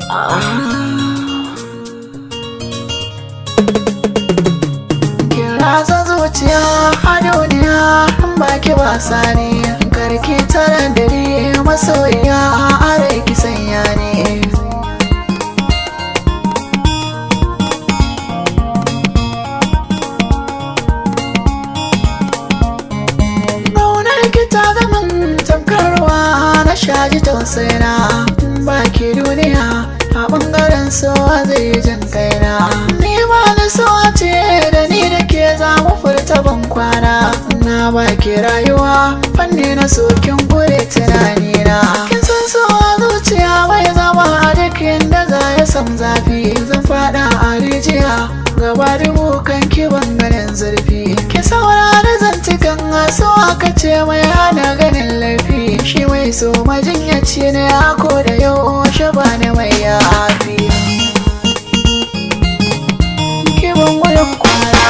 Rasa zuciya a duniya in baki wasa ne karki tara dare masoyiya a rai ki sanya ne Ƙaunar ki ta zaman tamkarwa na shaji tausayina baki duniya a ɓangaren so zai jin kaina ni ma na so ce da ni da ke za mu furta ban kwana na baki rayuwa fanni na sokin gure tunanina kin san so a zuciya bai zama a duk inda za ya sam zafi zan fada a rijiya gaba dubu kan kiban ganin zurfi ki saurari zantukan so aka ce mai hana ganin laifi shi mai so majinyaci ne ako da yau shi ba ne mai yafi kiban gudun kwana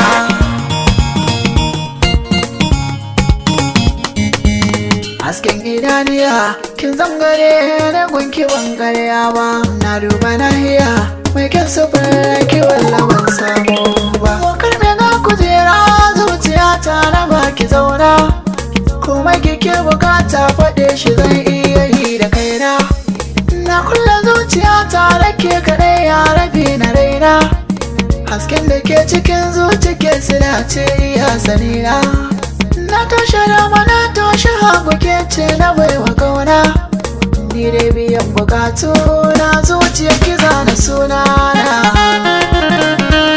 hasken idaniya kin zangare na gunki ban karya ba na duba nahiya mai kyan sufar kiwon laban samu ba wakar me ga kujera zuciya ta na baki zauna kuma kike bukata faɗe shi zan iya yi da kaina na kulle zuciya ta da ke kaɗai ya rabi na raina hasken da ke cikin zuci ke sila ce iya sanina na toshe dama na toshe hagu ke ce na baiwa kauna ni dai biyan bukatu na zuciya kiza na suna na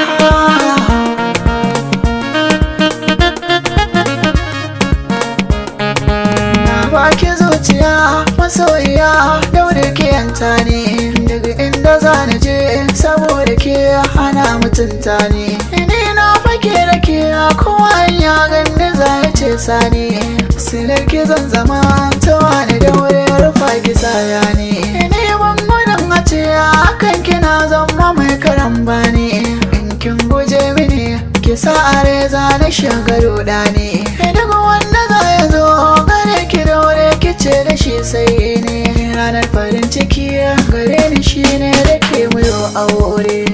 na baki zuciya masoyiya yau da ke yanta ne daga inda za na je saboda ke hana mutunta ne ni na fake da ke kowa ya gani za ya ce sani silar ki zan zama ta wani daure rufa ki saya ne ni ban gudun a ce akan kina zama mai karamba ne in kin guje mini ki sa a reza na shagaru ne duk wanda za ya zo gare ki daure ki ce da shi sai ne ranar farin ciki gare ni shine da ke muyo aure